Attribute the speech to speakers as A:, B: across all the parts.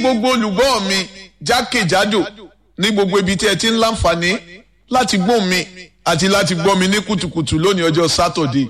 A: gbogbo olùgbọ́ mi jákèjádò ní gbogbo ibi tí ẹ ti ń láǹfààní láti gbọ́ mi àti láti gbọ́ mi ní kùtùkùtù lónìí ọjọ́ sátọ̀dé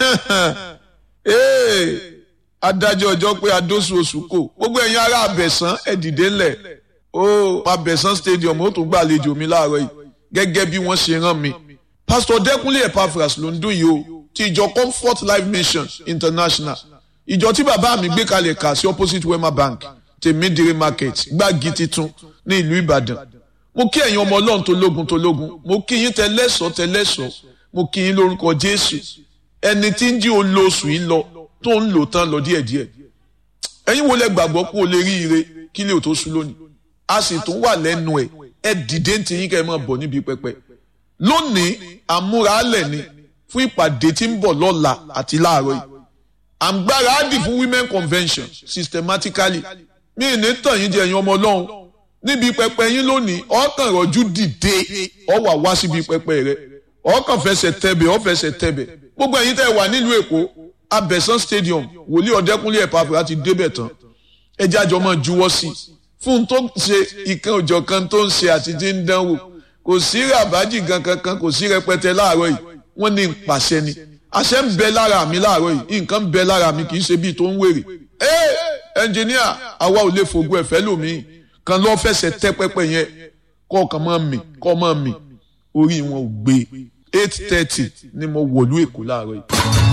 A: adájọ́ ọjọ́ pé adóṣù oṣù kò gbogbo ẹ̀yin ará abẹ̀sán ẹ dìde ńlẹ̀ ó abẹ̀sán stadium ó tún gbàlejò mi láàárọ̀ yìí gẹ́gẹ́ bí wọ́n ṣe rán mi pastor dẹ́kunlé epaphras ló ń dún yìí o ti ìjọ comfort life mission international ìjọ tí bàbá mi gbé kalẹ̀ kà sí opposite wema bank tèmídìrí market gbági titun ní ìlú ìbàdàn mo kí ẹ̀yin ọmọ ọlọ́run tó lógun tó lógun mo kí yín tẹlẹ́sọ̀ tẹlẹ́sọ̀ mo kí yín lórúkọ jésù ẹni tí ń jí olóṣù yìí lọ tó ń lò tán lọ díẹ̀díẹ̀ ẹ̀yin wo lẹ gbàgbọ́ pé o lè rí ire kí lè o tó sú lónìí a sì tún wà lẹ́nu ẹ̀ ẹ dìde ń tiyín kẹ́ ẹ máa bọ̀ níbi pẹpẹ lónìí àmúralẹ̀ ni fún ìpàdé tí ń bọ̀ lọ́la àti láàárọ̀ yìí àǹgbára á dì fún women convention systematically mi ì ní tàn yín jẹ ẹ̀yin ọmọ ọlọ́run níbi pẹpẹ yín lónìí ọkàn rọjú dìde ọ wà wá síbi pẹpẹ rẹ ọkàn fẹsẹ̀ tẹ̀bẹ̀ ọ fẹsẹ̀ tẹ̀bẹ̀ gbogbo ẹ̀yin tẹ́ wà nílùú èkó abẹ̀sán stadium wòlíì ọ̀dẹ́kúnlé ẹ̀pàfẹ́ ti débẹ̀ tán ẹjẹ́ àjọ máa juwọ́ sí i fún tó ń ṣe ìkan òjọ̀ kan tó ń ṣe àti tí ń dánwò kò sí ràbájì gan kankan kò sí rẹpẹtẹ láàárọ̀ yìí wọ́n ní pàṣẹ ni àṣẹ ń bẹ lára mi láàárọ̀ yìí nǹkan ń bẹ lára mi kì í ṣe bíi tó ń wèrè ẹ ẹnjìníà àwa ò lè fògùn ẹ̀fẹ́ lòmíì kan lọ́ fẹsẹ̀ tẹ́ pẹ́pẹ́ yẹn kọ́ ọ̀kan máa mì kọ́ máa mì orí wọn ò gbé eight thirty ni mo wọ̀lú èkó láàárọ̀ yìí.